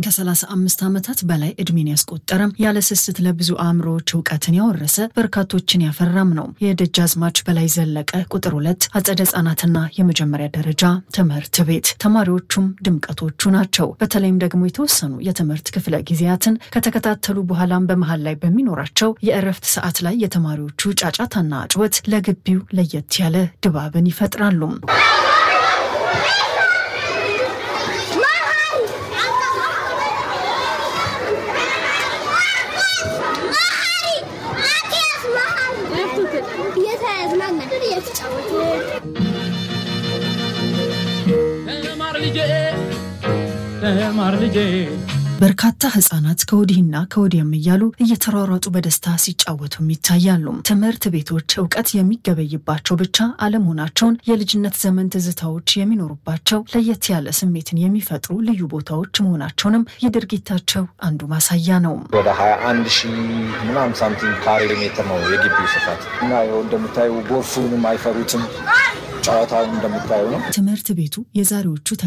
ከ35 ዓመታት በላይ እድሜን ያስቆጠረም ያለ ስስት ለብዙ አእምሮዎች እውቀትን ያወረሰ በርካቶችን ያፈራም ነው የደጃዝማች በላይ ዘለቀ ቁጥር ሁለት አጸደ ህጻናትና የመጀመሪያ ደረጃ ትምህርት ቤት። ተማሪዎቹም ድምቀቶቹ ናቸው። በተለይም ደግሞ የተወሰኑ የትምህርት ክፍለ ጊዜያትን ከተከታተሉ በኋላም በመሀል ላይ በሚኖራቸው የእረፍት ሰዓት ላይ የተማሪዎቹ ጫጫታና ጩኸት ለግቢው ለየት ያለ ድባብን ይፈጥራሉ። ተማር ልጄ በርካታ ህጻናት ከወዲህና ከወዲያም እያሉ እየተሯሯጡ በደስታ ሲጫወቱም ይታያሉ። ትምህርት ቤቶች እውቀት የሚገበይባቸው ብቻ አለመሆናቸውን የልጅነት ዘመን ትዝታዎች የሚኖሩባቸው ለየት ያለ ስሜትን የሚፈጥሩ ልዩ ቦታዎች መሆናቸውንም የድርጊታቸው አንዱ ማሳያ ነው። ወደ 21 ሺህ ምናምን ሳምቲንግ ካሬ ሜትር ነው የግቢው ስፋት እና ይኸው እንደምታዩ ጎርፉንም አይፈሩትም። ጨዋታውን እንደምታዩ ነው። ትምህርት ቤቱ የዛሬዎቹ